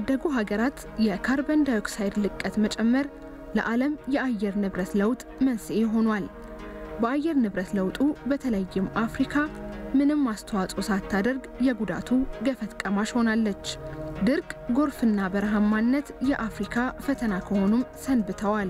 ያደጉ ሀገራት የካርበን ዳይኦክሳይድ ልቀት መጨመር ለዓለም የአየር ንብረት ለውጥ መንስኤ ሆኗል። በአየር ንብረት ለውጡ በተለይም አፍሪካ ምንም አስተዋጽኦ ሳታደርግ የጉዳቱ ገፈት ቀማሽ ሆናለች። ድርቅ፣ ጎርፍና በረሃማነት የአፍሪካ ፈተና ከሆኑም ሰንብተዋል።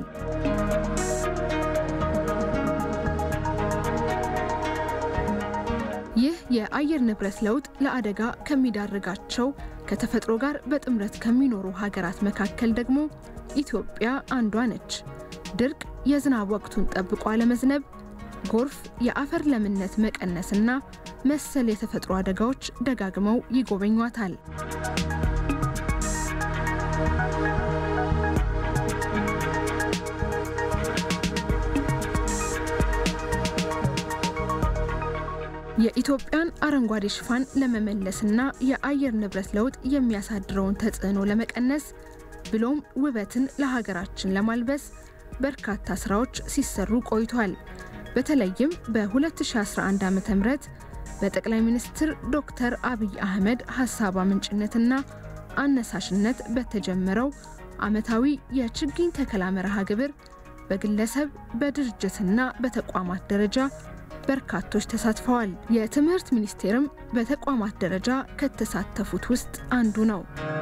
ይህ የአየር ንብረት ለውጥ ለአደጋ ከሚዳርጋቸው ከተፈጥሮ ጋር በጥምረት ከሚኖሩ ሀገራት መካከል ደግሞ ኢትዮጵያ አንዷ ነች። ድርቅ፣ የዝናብ ወቅቱን ጠብቆ አለመዝነብ፣ ጎርፍ፣ የአፈር ለምነት መቀነስና መሰል የተፈጥሮ አደጋዎች ደጋግመው ይጎበኟታል። የኢትዮጵያን አረንጓዴ ሽፋን ለመመለስና የአየር ንብረት ለውጥ የሚያሳድረውን ተጽዕኖ ለመቀነስ ብሎም ውበትን ለሀገራችን ለማልበስ በርካታ ስራዎች ሲሰሩ ቆይቷል። በተለይም በ2011 ዓ ም በጠቅላይ ሚኒስትር ዶክተር አብይ አህመድ ሀሳብ አመንጭነትና አነሳሽነት በተጀመረው ዓመታዊ የችግኝ ተከላ መርሃ ግብር በግለሰብ በድርጅትና በተቋማት ደረጃ በርካቶች ተሳትፈዋል። የትምህርት ሚኒስቴርም በተቋማት ደረጃ ከተሳተፉት ውስጥ አንዱ ነው።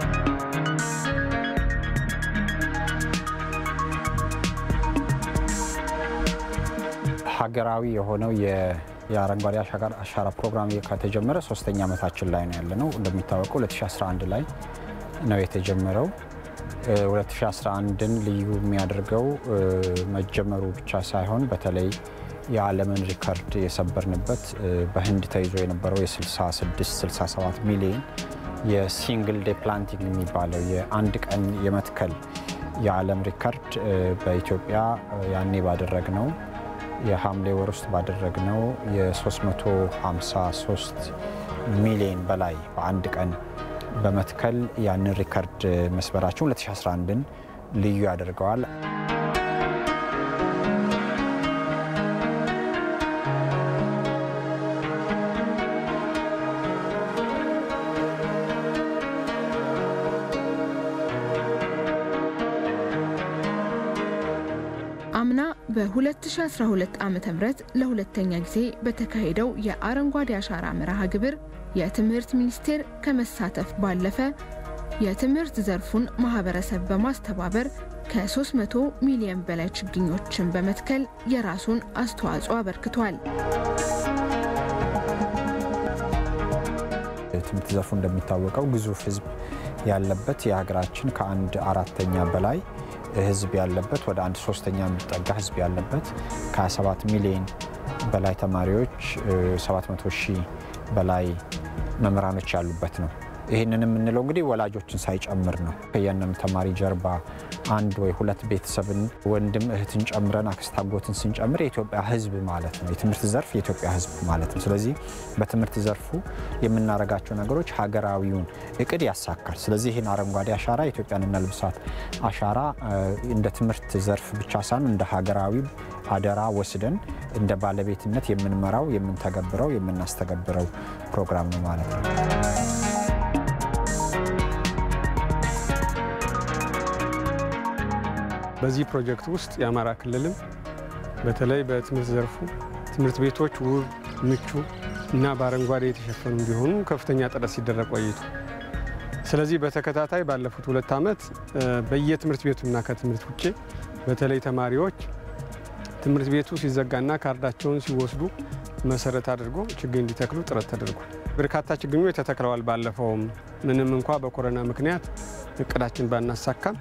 ሀገራዊ የሆነው የአረንጓዴ አሻራ ፕሮግራም ከተጀመረ ሶስተኛ ዓመታችን ላይ ነው ያለነው። እንደሚታወቀው 2011 ላይ ነው የተጀመረው። 2011ን ልዩ የሚያደርገው መጀመሩ ብቻ ሳይሆን በተለይ የዓለምን ሪከርድ የሰበርንበት በህንድ ተይዞ የነበረው የ66 67 ሚሊዮን የሲንግል ዴ ፕላንቲንግ የሚባለው የአንድ ቀን የመትከል የዓለም ሪከርድ በኢትዮጵያ ያኔ ባደረግነው የሐምሌ ወር ውስጥ ባደረግነው የ353 ሚሊዮን በላይ በአንድ ቀን በመትከል ያንን ሪከርድ መስበራችን 2011ን ልዩ ያደርገዋል። አምና በ2012 ዓ ም ለሁለተኛ ጊዜ በተካሄደው የአረንጓዴ አሻራ መርሃ ግብር የትምህርት ሚኒስቴር ከመሳተፍ ባለፈ የትምህርት ዘርፉን ማህበረሰብ በማስተባበር ከ300 ሚሊዮን በላይ ችግኞችን በመትከል የራሱን አስተዋጽኦ አበርክቷል። የትምህርት ዘርፉ እንደሚታወቀው ግዙፍ ህዝብ ያለበት የሀገራችን ከአንድ አራተኛ በላይ ህዝብ ያለበት ወደ አንድ ሶስተኛ የሚጠጋ ህዝብ ያለበት ከ27 ሚሊዮን በላይ ተማሪዎች 700 ሺህ በላይ መምህራኖች ያሉበት ነው። ይህንን የምንለው እንግዲህ ወላጆችን ሳይጨምር ነው። ከእያንዳንዱ ተማሪ ጀርባ አንድ ወይ ሁለት ቤተሰብን ወንድም እህትን ጨምረን አክስት አጎትን ስንጨምር የኢትዮጵያ ህዝብ ማለት ነው። የትምህርት ዘርፍ የኢትዮጵያ ህዝብ ማለት ነው። ስለዚህ በትምህርት ዘርፉ የምናደርጋቸው ነገሮች ሀገራዊውን እቅድ ያሳካል። ስለዚህ ይህን አረንጓዴ አሻራ የኢትዮጵያን እናልብሳት አሻራ እንደ ትምህርት ዘርፍ ብቻ ሳይሆን እንደ ሀገራዊ አደራ ወስደን እንደ ባለቤትነት የምንመራው የምንተገብረው የምናስተገብረው ፕሮግራም ነው ማለት ነው። በዚህ ፕሮጀክት ውስጥ የአማራ ክልልም በተለይ በትምህርት ዘርፉ ትምህርት ቤቶች ውብ፣ ምቹ እና በአረንጓዴ የተሸፈኑ እንዲሆኑ ከፍተኛ ጥረት ሲደረግ ቆይቱ። ስለዚህ በተከታታይ ባለፉት ሁለት ዓመት በየትምህርት ቤቱና ከትምህርት ውጭ በተለይ ተማሪዎች ትምህርት ቤቱ ሲዘጋና ካርዳቸውን ሲወስዱ መሰረት አድርጎ ችግኝ እንዲተክሉ ጥረት ተደርጓል። በርካታ ችግኞች ተተክለዋል። ባለፈውም ምንም እንኳ በኮሮና ምክንያት እቅዳችን ባናሳካም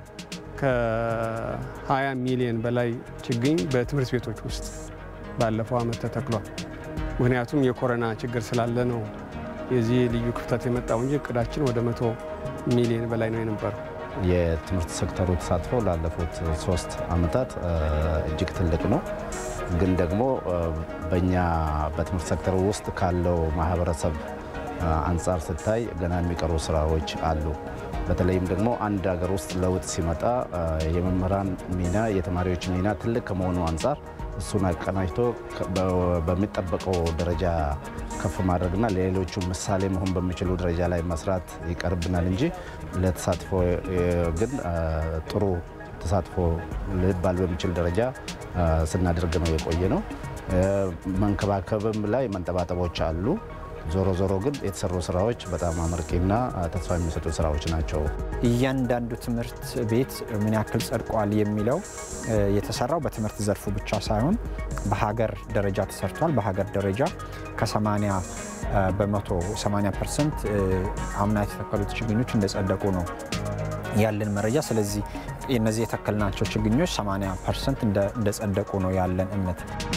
ከ20 ሚሊዮን በላይ ችግኝ በትምህርት ቤቶች ውስጥ ባለፈው ዓመት ተተክሏል። ምክንያቱም የኮሮና ችግር ስላለ ነው የዚህ ልዩ ክፍተት የመጣው እንጂ እቅዳችን ወደ መቶ ሚሊዮን በላይ ነው የነበረው። የትምህርት ሴክተሩ ተሳትፎ ላለፉት ሶስት ዓመታት እጅግ ትልቅ ነው። ግን ደግሞ በእኛ በትምህርት ሴክተሩ ውስጥ ካለው ማህበረሰብ አንጻር ስታይ ገና የሚቀሩ ስራዎች አሉ። በተለይም ደግሞ አንድ ሀገር ውስጥ ለውጥ ሲመጣ የመምህራን ሚና፣ የተማሪዎች ሚና ትልቅ ከመሆኑ አንጻር እሱን አቀናጅቶ በሚጠበቀው ደረጃ ከፍ ማድረግና ለሌሎቹ ምሳሌ መሆን በሚችሉ ደረጃ ላይ መስራት ይቀርብናል እንጂ ለተሳትፎ ግን ጥሩ ተሳትፎ ሊባል በሚችል ደረጃ ስናደርግ ነው የቆየ ነው። መንከባከብም ላይ መንጠባጠቦች አሉ። ዞሮ ዞሮ ግን የተሰሩ ስራዎች በጣም አመርቂና ተስፋ የሚሰጡ ስራዎች ናቸው። እያንዳንዱ ትምህርት ቤት ምን ያክል ጸድቋል የሚለው የተሰራው በትምህርት ዘርፉ ብቻ ሳይሆን በሀገር ደረጃ ተሰርቷል። በሀገር ደረጃ ከ80 በመቶ 80 ፐርሰንት አምና የተተከሉት ችግኞች እንደጸደቁ ነው ያለን መረጃ። ስለዚህ እነዚህ የተከልናቸው ችግኞች 80 ፐርሰንት እንደጸደቁ ነው ያለን እምነት።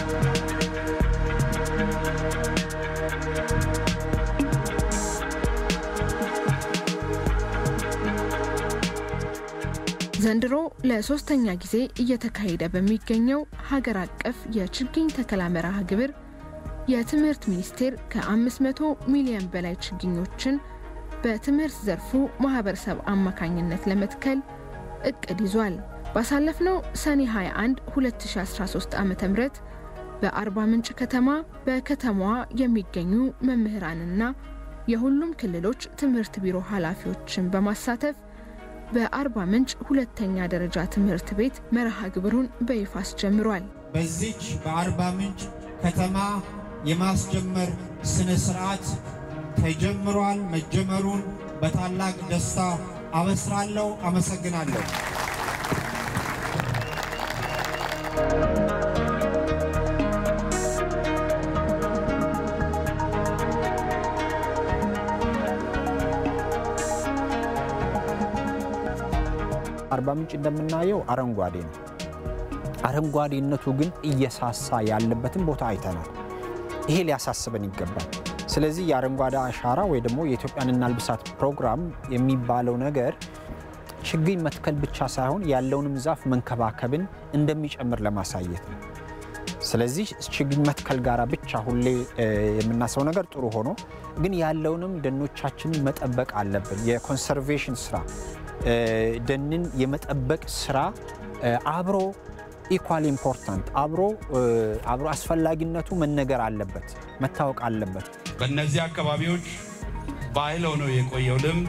ዘንድሮ ለሶስተኛ ጊዜ እየተካሄደ በሚገኘው ሀገር አቀፍ የችግኝ ተከላ መርሃ ግብር የትምህርት ሚኒስቴር ከ500 ሚሊዮን በላይ ችግኞችን በትምህርት ዘርፉ ማህበረሰብ አማካኝነት ለመትከል እቅድ ይዟል። ባሳለፍነው ሰኔ 21 2013 ዓ ም በአርባ ምንጭ ከተማ በከተማዋ የሚገኙ መምህራንና የሁሉም ክልሎች ትምህርት ቢሮ ኃላፊዎችን በማሳተፍ በአርባ ምንጭ ሁለተኛ ደረጃ ትምህርት ቤት መርሃ ግብሩን በይፋ አስጀምሯል። በዚች በአርባ ምንጭ ከተማ የማስጀመር ስነ ስርዓት ተጀምሯል። መጀመሩን በታላቅ ደስታ አበስራለሁ። አመሰግናለሁ። አርባ ምንጭ እንደምናየው አረንጓዴ ነው። አረንጓዴነቱ ግን እየሳሳ ያለበትን ቦታ አይተናል። ይሄ ሊያሳስበን ይገባል። ስለዚህ የአረንጓዴ አሻራ ወይ ደግሞ የኢትዮጵያን እናልብሳት ፕሮግራም የሚባለው ነገር ችግኝ መትከል ብቻ ሳይሆን ያለውንም ዛፍ መንከባከብን እንደሚጨምር ለማሳየት ነው። ስለዚህ ችግኝ መትከል ጋር ብቻ ሁሌ የምናስበው ነገር ጥሩ ሆኖ ግን ያለውንም ደኖቻችንን መጠበቅ አለብን። የኮንሰርቬሽን ስራ ደንን የመጠበቅ ስራ አብሮ ኢኳል ኢምፖርታንት አብሮ አብሮ አስፈላጊነቱ መነገር አለበት፣ መታወቅ አለበት። በእነዚህ አካባቢዎች ባህል ሆኖ የቆየው ልምድ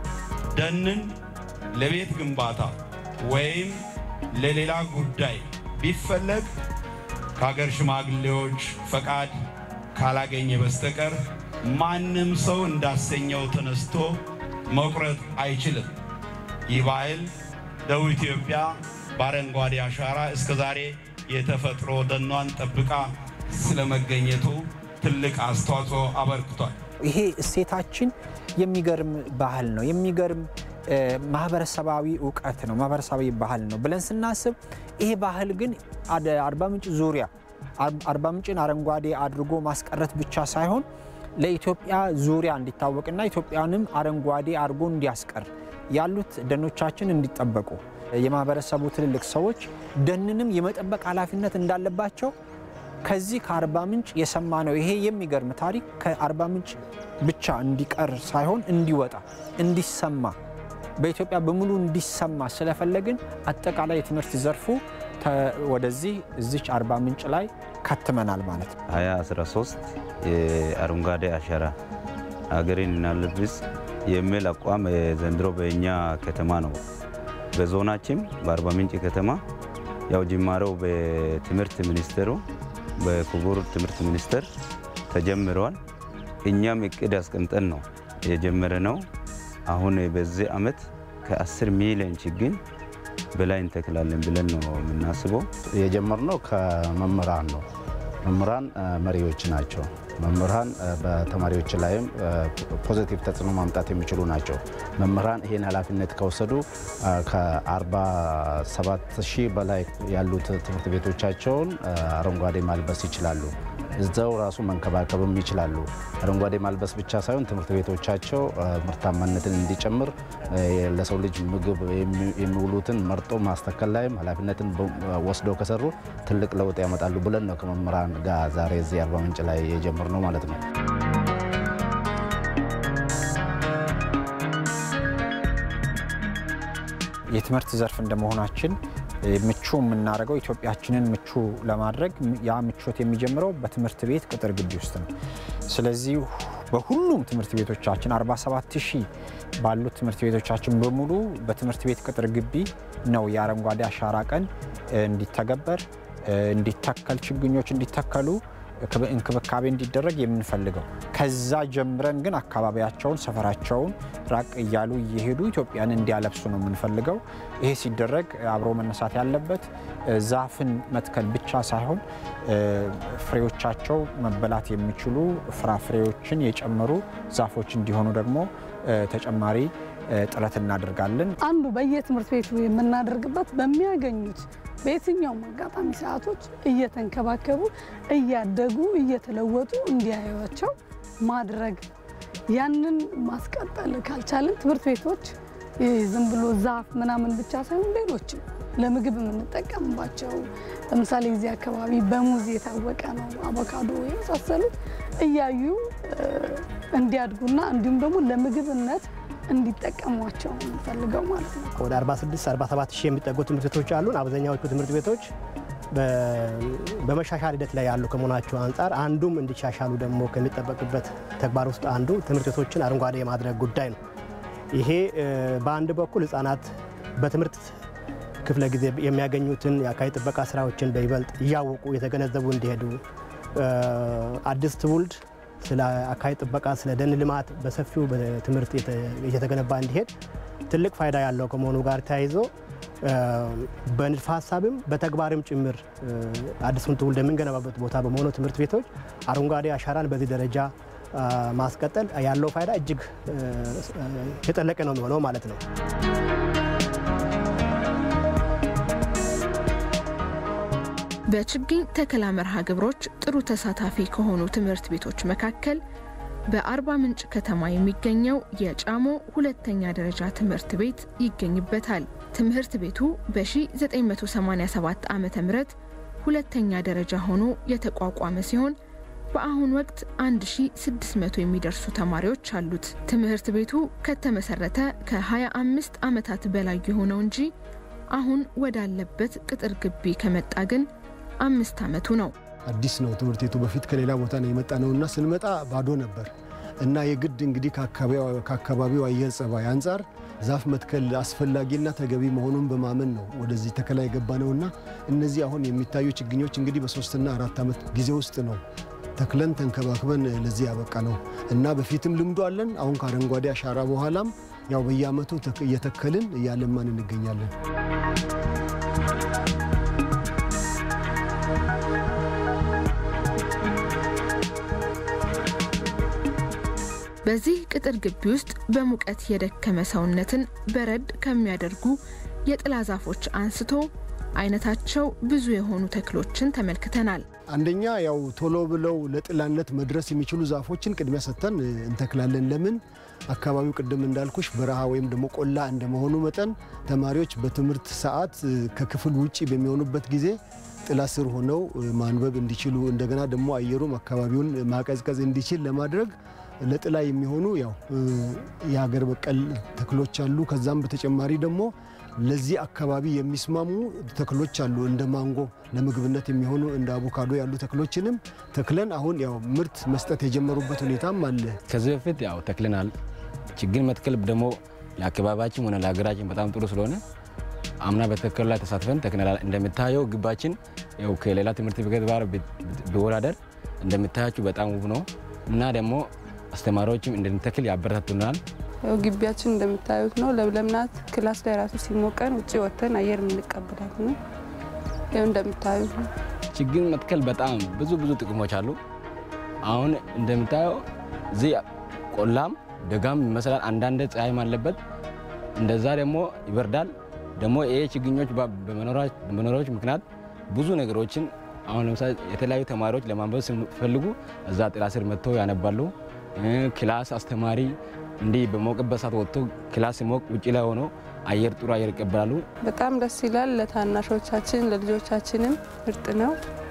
ደንን ለቤት ግንባታ ወይም ለሌላ ጉዳይ ቢፈለግ ከሀገር ሽማግሌዎች ፈቃድ ካላገኘ በስተቀር ማንም ሰው እንዳሰኘው ተነስቶ መቁረጥ አይችልም። ይህ ባህል ደቡብ ኢትዮጵያ በአረንጓዴ አሻራ እስከ ዛሬ የተፈጥሮ ደኗን ጠብቃ ስለመገኘቱ ትልቅ አስተዋጽኦ አበርክቷል። ይሄ እሴታችን የሚገርም ባህል ነው። የሚገርም ማህበረሰባዊ እውቀት ነው። ማህበረሰባዊ ባህል ነው ብለን ስናስብ ይሄ ባህል ግን አርባ ምንጭ ዙሪያ አርባ ምንጭን አረንጓዴ አድርጎ ማስቀረት ብቻ ሳይሆን ለኢትዮጵያ ዙሪያ እንዲታወቅና ኢትዮጵያንም አረንጓዴ አድርጎ እንዲያስቀር ያሉት ደኖቻችን እንዲጠበቁ የማህበረሰቡ ትልልቅ ሰዎች ደንንም የመጠበቅ ኃላፊነት እንዳለባቸው ከዚህ ከአርባ ምንጭ የሰማነው ይሄ የሚገርም ታሪክ ከአርባ ምንጭ ብቻ እንዲቀር ሳይሆን እንዲወጣ እንዲሰማ በኢትዮጵያ በሙሉ እንዲሰማ ስለፈለግን አጠቃላይ የትምህርት ዘርፉ ወደዚህ እዚች አርባ ምንጭ ላይ ከትመናል ማለት ነው። 2013 የአረንጓዴ አሻራ ሀገሬን እናልብስ የሚል አቋም ዘንድሮ በእኛ ከተማ ነው። በዞናችን በአርባ ምንጭ ከተማ ያው ጅማሬው በትምህርት ሚኒስቴሩ በክቡር ትምህርት ሚኒስቴር ተጀምረዋል። እኛም እቅድ አስቀምጠን ነው የጀመረ ነው። አሁን በዚህ ዓመት ከ10 ሚሊዮን ችግኝ በላይ እንተክላለን ብለን ነው የምናስበው። የጀመርነው ከመምህራን ነው። መምህራን መሪዎች ናቸው። መምህራን በተማሪዎች ላይም ፖዚቲቭ ተጽዕኖ ማምጣት የሚችሉ ናቸው። መምህራን ይህን ኃላፊነት ከወሰዱ ከ47 ሺህ በላይ ያሉት ትምህርት ቤቶቻቸውን አረንጓዴ ማልበስ ይችላሉ። እዛው ራሱ መንከባከብም ይችላሉ። አረንጓዴ ማልበስ ብቻ ሳይሆን ትምህርት ቤቶቻቸው ምርታማነትን እንዲጨምር ለሰው ልጅ ምግብ የሚውሉትን መርጦ ማስተከል ላይም ኃላፊነትን ወስደው ከሰሩ ትልቅ ለውጥ ያመጣሉ ብለን ነው ከመምህራን ጋር ዛሬ እዚህ አርባ ምንጭ ላይ የጀመርነው ማለት ነው። የትምህርት ዘርፍ እንደመሆናችን ምቹ የምናደርገው ኢትዮጵያችንን ምቹ ለማድረግ ያ ምቾት የሚጀምረው በትምህርት ቤት ቅጥር ግቢ ውስጥ ነው። ስለዚህ በሁሉም ትምህርት ቤቶቻችን 47 ሺህ ባሉት ትምህርት ቤቶቻችን በሙሉ በትምህርት ቤት ቅጥር ግቢ ነው የአረንጓዴ አሻራ ቀን እንዲተገበር፣ እንዲተከል፣ ችግኞች እንዲተከሉ እንክብካቤ እንዲደረግ የምንፈልገው። ከዛ ጀምረን ግን አካባቢያቸውን፣ ሰፈራቸውን ራቅ እያሉ እየሄዱ ኢትዮጵያን እንዲያለብሱ ነው የምንፈልገው። ይሄ ሲደረግ አብሮ መነሳት ያለበት ዛፍን መትከል ብቻ ሳይሆን ፍሬዎቻቸው መበላት የሚችሉ ፍራፍሬዎችን የጨመሩ ዛፎች እንዲሆኑ ደግሞ ተጨማሪ ጥረት እናደርጋለን። አንዱ በየትምህርት ቤቱ የምናደርግበት በሚያገኙት በየትኛውም አጋጣሚ ሰዓቶች እየተንከባከቡ እያደጉ እየተለወጡ እንዲያዩቸው ማድረግ። ያንን ማስቀጠል ካልቻለን ትምህርት ቤቶች ዝም ብሎ ዛፍ ምናምን ብቻ ሳይሆን ሌሎችም ለምግብ የምንጠቀምባቸው ለምሳሌ እዚህ አካባቢ በሙዝ የታወቀ ነው፣ አቮካዶ የመሳሰሉት እያዩ እንዲያድጉና እንዲሁም ደግሞ ለምግብነት እንዲጠቀሟቸው የምንፈልገው ማለት ነው። ወደ 46 47 ሺህ የሚጠጉ ትምህርት ቤቶች አሉን። አብዛኛዎቹ ትምህርት ቤቶች በመሻሻል ሂደት ላይ ያሉ ከመሆናቸው አንጻር አንዱም እንዲሻሻሉ ደግሞ ከሚጠበቅበት ተግባር ውስጥ አንዱ ትምህርት ቤቶችን አረንጓዴ የማድረግ ጉዳይ ነው። ይሄ በአንድ በኩል ህጻናት በትምህርት ክፍለ ጊዜ የሚያገኙትን የአካባቢ ጥበቃ ስራዎችን በይበልጥ እያወቁ የተገነዘቡ እንዲሄዱ አዲስ ትውልድ ስለ አካባቢ ጥበቃ፣ ስለ ደን ልማት በሰፊው በትምህርት እየተገነባ እንዲሄድ ትልቅ ፋይዳ ያለው ከመሆኑ ጋር ተያይዞ በንድፈ ሀሳብም በተግባርም ጭምር አዲሱን ትውልድ የምንገነባበት ቦታ በመሆኑ ትምህርት ቤቶች አረንጓዴ አሻራን በዚህ ደረጃ ማስቀጠል ያለው ፋይዳ እጅግ የጠለቀ ነው የሚሆነው ማለት ነው። በችግኝ ተከላ መርሃ ግብሮች ጥሩ ተሳታፊ ከሆኑ ትምህርት ቤቶች መካከል በአርባ ምንጭ ከተማ የሚገኘው የጫሞ ሁለተኛ ደረጃ ትምህርት ቤት ይገኝበታል። ትምህርት ቤቱ በ1987 ዓ ም ሁለተኛ ደረጃ ሆኖ የተቋቋመ ሲሆን በአሁን ወቅት 1600 የሚደርሱ ተማሪዎች አሉት። ትምህርት ቤቱ ከተመሰረተ ከ25 ዓመታት በላይ የሆነው እንጂ አሁን ወዳለበት ቅጥር ግቢ ከመጣ ግን አምስት ዓመቱ ነው። አዲስ ነው ትምህርት ቤቱ። በፊት ከሌላ ቦታ ነው የመጣ ነው እና ስንመጣ ባዶ ነበር እና የግድ እንግዲህ ከአካባቢው አየር ጸባይ አንጻር ዛፍ መትከል አስፈላጊና ተገቢ መሆኑን በማመን ነው ወደዚህ ተከላ የገባ ነው እና እነዚህ አሁን የሚታዩ ችግኞች እንግዲህ በሶስትና አራት ዓመት ጊዜ ውስጥ ነው ተክለን ተንከባክበን ለዚህ ያበቃ ነው እና በፊትም ልምዶ አለን። አሁን ከአረንጓዴ አሻራ በኋላም ያው በየዓመቱ እየተከልን እያለማን እንገኛለን። በዚህ ቅጥር ግቢ ውስጥ በሙቀት የደከመ ሰውነትን በረድ ከሚያደርጉ የጥላ ዛፎች አንስቶ አይነታቸው ብዙ የሆኑ ተክሎችን ተመልክተናል። አንደኛ ያው ቶሎ ብለው ለጥላነት መድረስ የሚችሉ ዛፎችን ቅድሚያ ሰጥተን እንተክላለን። ለምን አካባቢው ቅድም እንዳልኩሽ በረሃ ወይም ደግሞ ቆላ እንደመሆኑ መጠን ተማሪዎች በትምህርት ሰዓት ከክፍል ውጭ በሚሆኑበት ጊዜ ጥላ ስር ሆነው ማንበብ እንዲችሉ እንደገና ደግሞ አየሩም አካባቢውን ማቀዝቀዝ እንዲችል ለማድረግ ለጥላ የሚሆኑ ያው የሀገር በቀል ተክሎች አሉ። ከዛም በተጨማሪ ደግሞ ለዚህ አካባቢ የሚስማሙ ተክሎች አሉ። እንደ ማንጎ ለምግብነት የሚሆኑ እንደ አቮካዶ ያሉ ተክሎችንም ተክለን አሁን ያው ምርት መስጠት የጀመሩበት ሁኔታም አለ። ከዚህ በፊት ያው ተክለናል። ችግኝ መትከል ደግሞ ለአካባቢያችን ሆነ ለሀገራችን በጣም ጥሩ ስለሆነ አምና በተከሉ ላይ ተሳትፈን ተክለናል። እንደምታየው ግባችን ያው ከሌላ ትምህርት ቤት ጋር ቢወዳደር እንደምታያችሁ በጣም ውብ ነው እና ደግሞ አስተማሪዎችም እንድንተክል ያበረታቱናል። ያው ግቢያችን እንደምታዩት ነው፣ ለምለም ናት። ክላስ ላይ ራሱ ሲሞቀን ውጭ ወጥተን አየር የምንቀበላት ነው። ያው እንደምታዩት ነው። ችግኝ መትከል በጣም ብዙ ብዙ ጥቅሞች አሉ። አሁን እንደምታየው እዚህ ቆላም ደጋም ይመስላል። አንዳንድ ፀሐይም አለበት፣ እንደዛ ደግሞ ይበርዳል። ደግሞ ይሄ ችግኞች በመኖራዎች ምክንያት ብዙ ነገሮችን አሁን ለምሳሌ የተለያዩ ተማሪዎች ለማንበብ ሲፈልጉ እዛ ጥላ ስር መጥተው ያነባሉ። ክላስ አስተማሪ እንዲህ በሞቅበት ሰዓት ወጥቶ ክላስ ሲሞቅ ውጭ ላይ ሆኖ አየር ጥሩ አየር ይቀበላሉ። በጣም ደስ ይላል። ለታናሾቻችን ለልጆቻችንም ምርጥ ነው።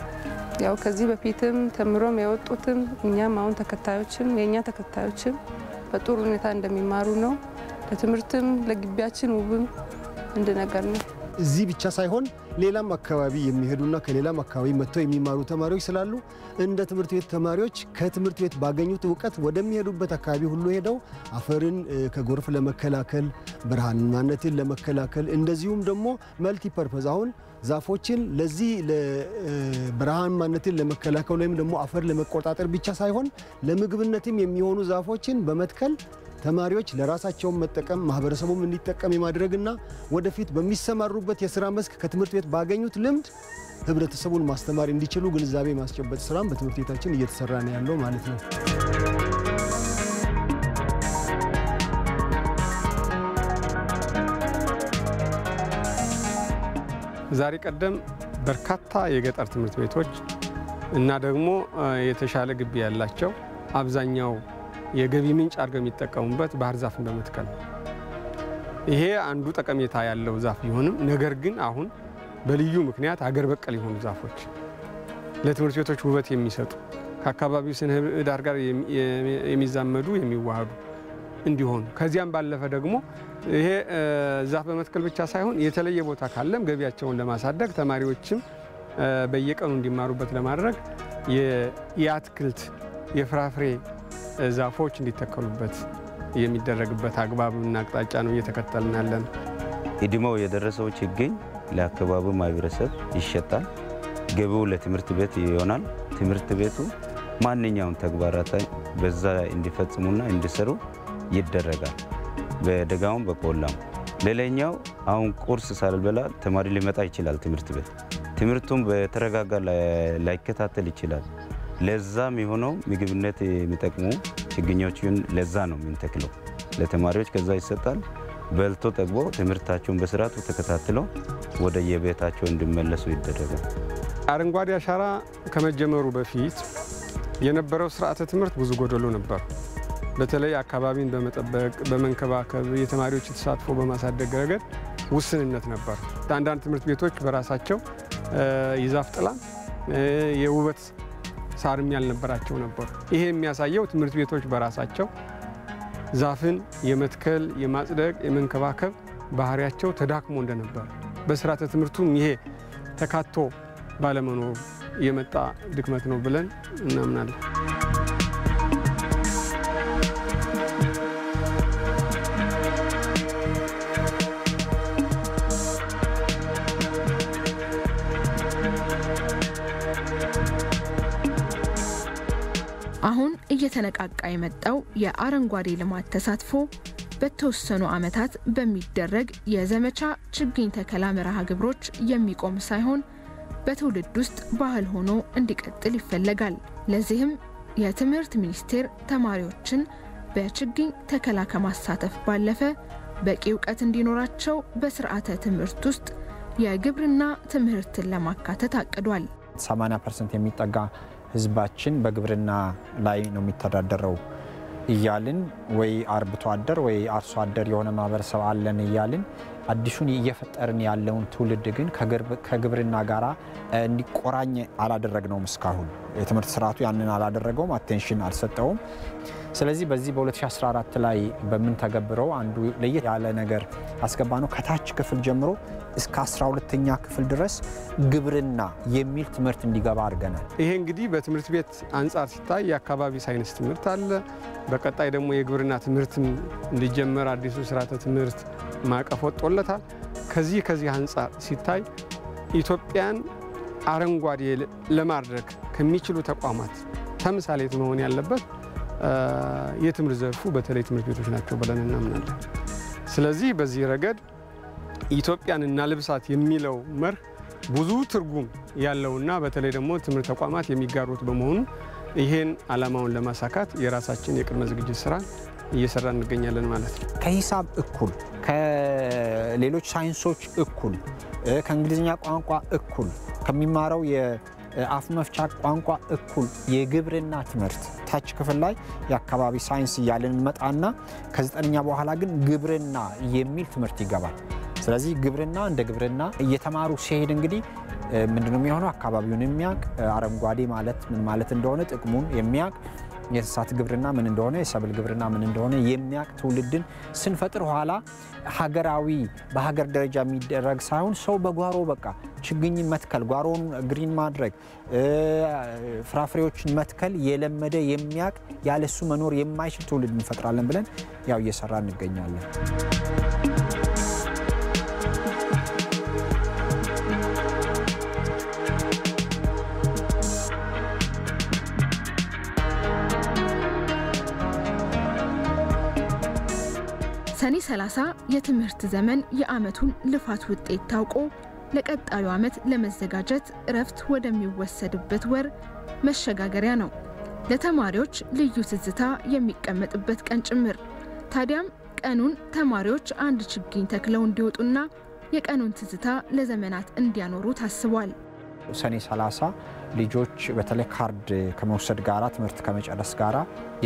ያው ከዚህ በፊትም ተምሮም የወጡትም እኛም አሁን ተከታዮችም የእኛ ተከታዮችም በጥሩ ሁኔታ እንደሚማሩ ነው። ለትምህርትም ለግቢያችን ውብም አንድ ነገር ነው። እዚህ ብቻ ሳይሆን ሌላም አካባቢ የሚሄዱና ከሌላም አካባቢ መጥተው የሚማሩ ተማሪዎች ስላሉ እንደ ትምህርት ቤት ተማሪዎች ከትምህርት ቤት ባገኙት እውቀት ወደሚሄዱበት አካባቢ ሁሉ ሄደው አፈርን ከጎርፍ ለመከላከል ብርሃናማነትን ለመከላከል እንደዚሁም ደግሞ መልቲ ፐርፐዝ አሁን ዛፎችን ለዚህ ብርሃናማነትን ለመከላከል ወይም ደግሞ አፈር ለመቆጣጠር ብቻ ሳይሆን ለምግብነትም የሚሆኑ ዛፎችን በመትከል ተማሪዎች ለራሳቸውን መጠቀም ማህበረሰቡም እንዲጠቀም የማድረግና ወደፊት በሚሰማሩበት የስራ መስክ ከትምህርት ቤት ባገኙት ልምድ ህብረተሰቡን ማስተማር እንዲችሉ ግንዛቤ ማስጨበጥ ስራም በትምህርት ቤታችን እየተሰራ ነው ያለው ማለት ነው። ዛሬ ቀደም በርካታ የገጠር ትምህርት ቤቶች እና ደግሞ የተሻለ ግቢ ያላቸው አብዛኛው የገቢ ምንጭ አድርገው የሚጠቀሙበት ባህር ዛፍን በመትከል ነው። ይሄ አንዱ ጠቀሜታ ያለው ዛፍ ቢሆንም ነገር ግን አሁን በልዩ ምክንያት አገር በቀል የሆኑ ዛፎች ለትምህርት ቤቶች ውበት የሚሰጡ ከአካባቢው ስነ ምህዳር ጋር የሚዛመዱ የሚዋሃዱ እንዲሆኑ ከዚያም ባለፈ ደግሞ ይሄ ዛፍ በመትከል ብቻ ሳይሆን የተለየ ቦታ ካለም ገቢያቸውን ለማሳደግ ተማሪዎችም በየቀኑ እንዲማሩበት ለማድረግ የአትክልት የፍራፍሬ ዛፎች እንዲተከሉበት የሚደረግበት አግባብና አቅጣጫ ነው እየተከተልን ያለን። እድሜው የደረሰው ችግኝ ለአካባቢው ማህበረሰብ ይሸጣል። ገቢው ለትምህርት ቤት ይሆናል። ትምህርት ቤቱ ማንኛውም ተግባራት በዛ እንዲፈጽሙና እንዲሰሩ ይደረጋል። በደጋውም በቆላም። ሌላኛው አሁን ቁርስ ሳልበላ ተማሪ ሊመጣ ይችላል ትምህርት ቤት። ትምህርቱም በተረጋጋ ላይከታተል ይችላል። ለዛም የሆነው ምግብነት የሚጠቅሙ ችግኞችን ለዛ ነው የምንተክለው። ለተማሪዎች ከዛ ይሰጣል። በልቶ ጠግቦ ትምህርታቸውን በስርዓቱ ተከታትለው ወደ የቤታቸው እንዲመለሱ ይደረጋል። አረንጓዴ አሻራ ከመጀመሩ በፊት የነበረው ስርዓተ ትምህርት ብዙ ጎደሎ ነበር። በተለይ አካባቢን በመጠበቅ በመንከባከብ የተማሪዎች ተሳትፎ በማሳደግ ረገድ ውስንነት ነበር። አንዳንድ ትምህርት ቤቶች በራሳቸው የዛፍ ጥላ የውበት ሳርም ያልነበራቸው ነበሩ። ይሄ የሚያሳየው ትምህርት ቤቶች በራሳቸው ዛፍን የመትከል የማጽደቅ፣ የመንከባከብ ባህሪያቸው ተዳክሞ እንደነበር በስርዓተ ትምህርቱም ይሄ ተካቶ ባለመኖሩ የመጣ ድክመት ነው ብለን እናምናለን። አሁን እየተነቃቃ የመጣው የአረንጓዴ ልማት ተሳትፎ በተወሰኑ ዓመታት በሚደረግ የዘመቻ ችግኝ ተከላ መርሃ ግብሮች የሚቆም ሳይሆን በትውልድ ውስጥ ባህል ሆኖ እንዲቀጥል ይፈለጋል። ለዚህም የትምህርት ሚኒስቴር ተማሪዎችን በችግኝ ተከላ ከማሳተፍ ባለፈ በቂ እውቀት እንዲኖራቸው በስርዓተ ትምህርት ውስጥ የግብርና ትምህርትን ለማካተት አቅዷል። 80 ፐርሰንት የሚጠጋ ህዝባችን በግብርና ላይ ነው የሚተዳደረው እያልን ወይ አርብቶ አደር ወይ አርሶ አደር የሆነ ማህበረሰብ አለን እያልን አዲሱን እየፈጠርን ያለውን ትውልድ ግን ከግብርና ጋር እንዲቆራኝ አላደረግነውም። እስካሁን የትምህርት ስርዓቱ ያንን አላደረገውም፣ አቴንሽን አልሰጠውም። ስለዚህ በዚህ በ2014 ላይ በምንተገብረው አንዱ ለየት ያለ ነገር አስገባ ነው። ከታች ክፍል ጀምሮ እስከ 12ተኛ ክፍል ድረስ ግብርና የሚል ትምህርት እንዲገባ አድርገናል። ይሄ እንግዲህ በትምህርት ቤት አንጻር ሲታይ የአካባቢ ሳይንስ ትምህርት አለ። በቀጣይ ደግሞ የግብርና ትምህርትም እንዲጀመር አዲሱ ስርዓተ ትምህርት ማዕቀፍ ወጥቶለታል። ከዚህ ከዚህ አንጻር ሲታይ ኢትዮጵያን አረንጓዴ ለማድረግ ከሚችሉ ተቋማት ተምሳሌት መሆን ያለበት የትምህርት ዘርፉ በተለይ ትምህርት ቤቶች ናቸው ብለን እናምናለን። ስለዚህ በዚህ ረገድ ኢትዮጵያን እናልብሳት የሚለው መርህ ብዙ ትርጉም ያለውና በተለይ ደግሞ ትምህርት ተቋማት የሚጋሩት በመሆኑ ይሄን ዓላማውን ለማሳካት የራሳችን የቅድመ ዝግጅት ስራ እየሰራ እንገኛለን ማለት ነው። ከሂሳብ እኩል፣ ከሌሎች ሳይንሶች እኩል፣ ከእንግሊዝኛ ቋንቋ እኩል፣ ከሚማረው የአፍ መፍቻ ቋንቋ እኩል የግብርና ትምህርት ታች ክፍል ላይ የአካባቢ ሳይንስ እያለን እንመጣና ከዘጠነኛ በኋላ ግን ግብርና የሚል ትምህርት ይገባል። ስለዚህ ግብርና እንደ ግብርና እየተማሩ ሲሄድ እንግዲህ ምንድነው የሚሆነው? አካባቢውን የሚያውቅ አረንጓዴ ማለት ምን ማለት እንደሆነ ጥቅሙን የሚያውቅ የእንስሳት ግብርና ምን እንደሆነ፣ የሰብል ግብርና ምን እንደሆነ የሚያውቅ ትውልድን ስንፈጥር ኋላ ሀገራዊ በሀገር ደረጃ የሚደረግ ሳይሆን ሰው በጓሮ በቃ ችግኝን መትከል፣ ጓሮን ግሪን ማድረግ፣ ፍራፍሬዎችን መትከል የለመደ የሚያውቅ ያለሱ መኖር የማይችል ትውልድ እንፈጥራለን ብለን ያው እየሰራ እንገኛለን። ሰኔ 30 የትምህርት ዘመን የዓመቱን ልፋት ውጤት ታውቆ ለቀጣዩ ዓመት ለመዘጋጀት እረፍት ወደሚወሰድበት ወር መሸጋገሪያ ነው። ለተማሪዎች ልዩ ትዝታ የሚቀመጥበት ቀን ጭምር። ታዲያም ቀኑን ተማሪዎች አንድ ችግኝ ተክለው እንዲወጡና የቀኑን ትዝታ ለዘመናት እንዲያኖሩ ታስቧል። ሰኔ 30 ልጆች በተለይ ካርድ ከመውሰድ ጋራ ትምህርት ከመጨረስ ጋራ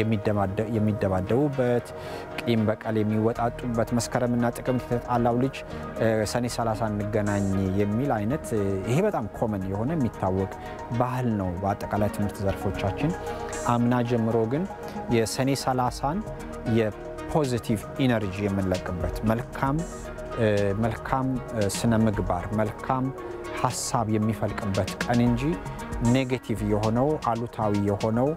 የሚደባደቡበት ቂም በቀል የሚወጣጡበት መስከረምና ጥቅምት የተጣላው ልጅ ሰኔ 30 እንገናኝ የሚል አይነት ይሄ በጣም ኮመን የሆነ የሚታወቅ ባህል ነው በአጠቃላይ ትምህርት ዘርፎቻችን። አምና ጀምሮ ግን የሰኔ 30ን የፖዚቲቭ ኢነርጂ የምንለቅበት መልካም መልካም ስነ ምግባር መልካም ሀሳብ የሚፈልቅበት ቀን እንጂ ኔጌቲቭ የሆነው አሉታዊ የሆነው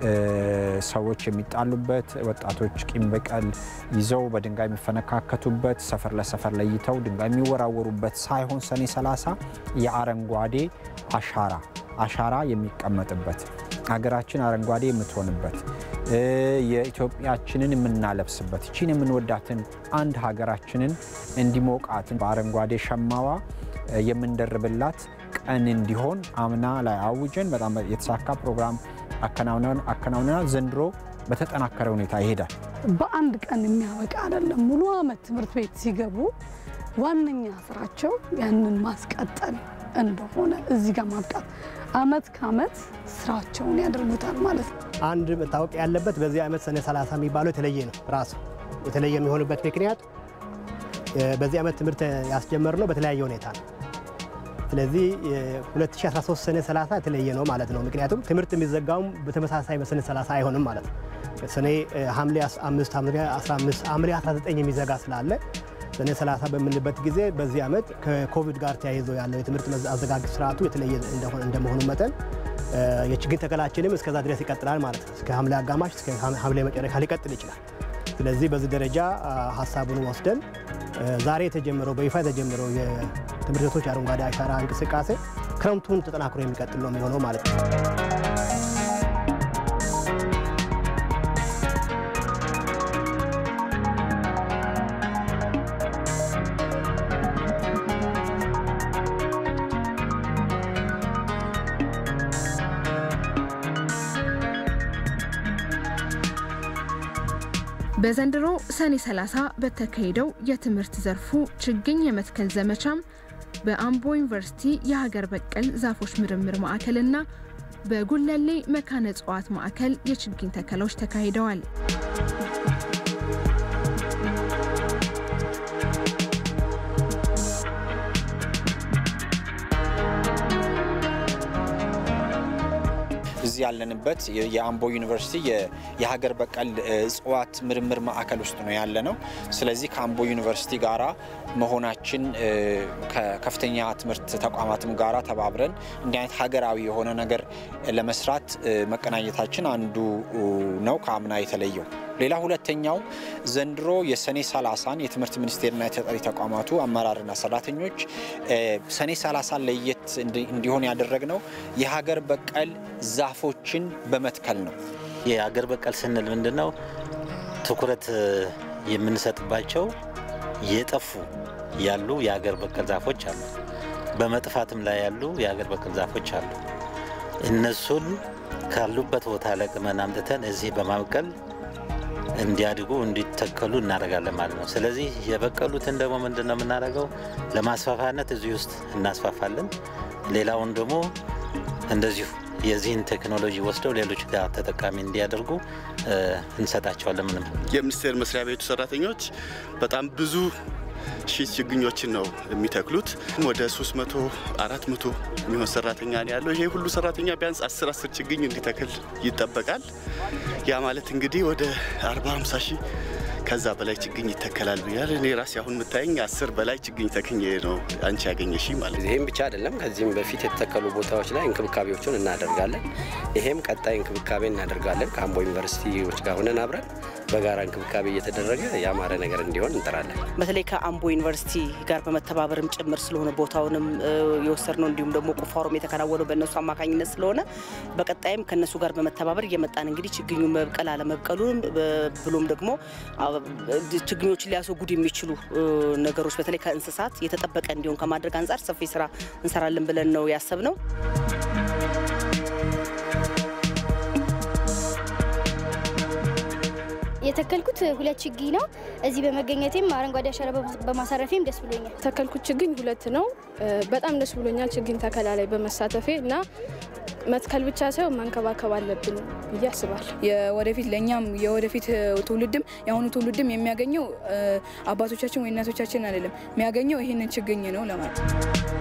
ሰዎች የሚጣሉበት ወጣቶች ቂም በቀል ይዘው በድንጋይ የሚፈነካከቱበት ሰፈር ለሰፈር ለይተው ድንጋይ የሚወራወሩበት ሳይሆን ሰኔ 30 የአረንጓዴ አሻራ አሻራ የሚቀመጥበት ሀገራችን አረንጓዴ የምትሆንበት የኢትዮጵያችንን የምናለብስበት እቺን የምንወዳትን አንድ ሀገራችንን እንዲሞቃትን በአረንጓዴ ሸማዋ የምንደርብላት ቀን እንዲሆን አምና ላይ አውጀን በጣም የተሳካ ፕሮግራም አከናውነናል። ዘንድሮ በተጠናከረ ሁኔታ ይሄዳል። በአንድ ቀን የሚያበቃ አይደለም። ሙሉ ዓመት ትምህርት ቤት ሲገቡ ዋነኛ ስራቸው ያንን ማስቀጠል እንደሆነ እዚህ ጋር ማብቃት አመት ከአመት ስራቸውን ያደርጉታል ማለት ነው። አንድ መታወቅ ያለበት በዚህ ዓመት ሰኔ 30 የሚባለው የተለየ ነው። ራሱ የተለየ የሚሆንበት ምክንያት በዚህ ዓመት ትምህርት ያስጀመርነው በተለያየ ሁኔታ ነው። ስለዚህ 2013 ሰኔ 30 የተለየ ነው ማለት ነው። ምክንያቱም ትምህርት የሚዘጋውም በተመሳሳይ በሰኔ 30 አይሆንም ማለት ነው። ሰኔ ሐምሌ 5 ሐምሌ 15 ሐምሌ 19 የሚዘጋ ስላለ ሰኔ 30 በምንልበት ጊዜ በዚህ ዓመት ከኮቪድ ጋር ተያይዞ ያለው የትምህርት አዘጋግ ስርዓቱ የተለየ እንደመሆኑ መጠን የችግኝ ተከላችንም እስከዛ ድረስ ይቀጥላል ማለት ነው። እስከ ሐምሌ አጋማሽ እስከ ሐምሌ መጨረሻ ሊቀጥል ይችላል። ስለዚህ በዚህ ደረጃ ሀሳቡን ወስደን ዛሬ የተጀመረው በይፋ የተጀመረው የትምህርት ቤቶች አረንጓዴ አሻራ እንቅስቃሴ ክረምቱን ተጠናክሮ የሚቀጥል ነው የሚሆነው ማለት ነው። በዘንድሮ ሰኔ 30 በተካሄደው የትምህርት ዘርፉ ችግኝ የመትከል ዘመቻም በአምቦ ዩኒቨርሲቲ የሀገር በቀል ዛፎች ምርምር ማዕከልና በጉለሌ መካነ እጽዋት ማዕከል የችግኝ ተከላዎች ተካሂደዋል። እዚህ ያለንበት የአምቦ ዩኒቨርሲቲ የሀገር በቀል እጽዋት ምርምር ማዕከል ውስጥ ነው ያለ ነው። ስለዚህ ከአምቦ ዩኒቨርሲቲ ጋራ መሆናችን ከከፍተኛ ትምህርት ተቋማትም ጋራ ተባብረን እንዲህ አይነት ሀገራዊ የሆነ ነገር ለመስራት መቀናኘታችን አንዱ ነው ከአምና የተለየው። ሌላ ሁለተኛው ዘንድሮ የሰኔ 30ን የትምህርት ሚኒስቴርና የተጠሪ ተቋማቱ አመራርና ሰራተኞች ሰኔ 30 ለየት እንዲሆን ያደረግነው የሀገር በቀል ዛፎችን በመትከል ነው። የሀገር በቀል ስንል ምንድን ነው? ትኩረት የምንሰጥባቸው የጠፉ ያሉ የሀገር በቀል ዛፎች አሉ። በመጥፋትም ላይ ያሉ የሀገር በቀል ዛፎች አሉ። እነሱን ካሉበት ቦታ ለቅመን አምጥተን እዚህ በማብቀል እንዲያድጉ እንዲተከሉ እናደርጋለን ማለት ነው። ስለዚህ የበቀሉትን ደግሞ ምንድን ነው የምናደርገው? ለማስፋፋነት እዚህ ውስጥ እናስፋፋለን። ሌላውን ደግሞ እንደዚሁ የዚህን ቴክኖሎጂ ወስደው ሌሎች ጋር ተጠቃሚ እንዲያደርጉ እንሰጣቸዋለን። ምንም የሚኒስቴር መስሪያ ቤቱ ሰራተኞች በጣም ብዙ ሺህ ችግኞችን ነው የሚተክሉት። ወደ 300 400 የሚሆን ሰራተኛ ነው ያለው። ይሄ ሁሉ ሰራተኛ ቢያንስ 10 10 ችግኝ እንዲተክል ይጠበቃል። ያ ማለት እንግዲህ ወደ 40 50 ሺህ ከዛ በላይ ችግኝ ይተከላል ብያል። እኔ ራሴ አሁን የምታየኝ አስር በላይ ችግኝ ተክኜ ነው አንቺ ያገኘሽ ማለት ይህም ብቻ አይደለም። ከዚህም በፊት የተተከሉ ቦታዎች ላይ እንክብካቤዎችን እናደርጋለን። ይሄም ቀጣይ እንክብካቤ እናደርጋለን። ከአምቦ ዩኒቨርሲቲዎች ጋር ሆነን አብረን በጋራ እንክብካቤ እየተደረገ ያማረ ነገር እንዲሆን እንጥራለን። በተለይ ከአምቦ ዩኒቨርሲቲ ጋር በመተባበርም ጭምር ስለሆነ ቦታውንም የወሰድነው እንዲሁም ደግሞ ቁፋሮም የተከናወነው በእነሱ አማካኝነት ስለሆነ በቀጣይም ከእነሱ ጋር በመተባበር እየመጣን እንግዲህ ችግኙ መብቀል አለመብቀሉንም ብሎም ደግሞ ችግኞችን ሊያስወግዱ የሚችሉ ነገሮች በተለይ ከእንስሳት የተጠበቀ እንዲሆን ከማድረግ አንጻር ሰፊ ስራ እንሰራለን ብለን ነው ያሰብነው። የተከልኩት ሁለት ችግኝ ነው። እዚህ በመገኘቴም አረንጓዴ አሻራ በማሳረፌም ደስ ብሎኛል። የተከልኩት ችግኝ ሁለት ነው። በጣም ደስ ብሎኛል ችግኝ ተከላ ላይ በመሳተፌ እና መትከል ብቻ ሳይሆን መንከባከብ አለብን ብዬ አስባለሁ። የወደፊት ለእኛም የወደፊት ትውልድም የአሁኑ ትውልድም የሚያገኘው አባቶቻችን ወይ እናቶቻችን አይደለም የሚያገኘው ይህንን ችግኝ ነው ለማለት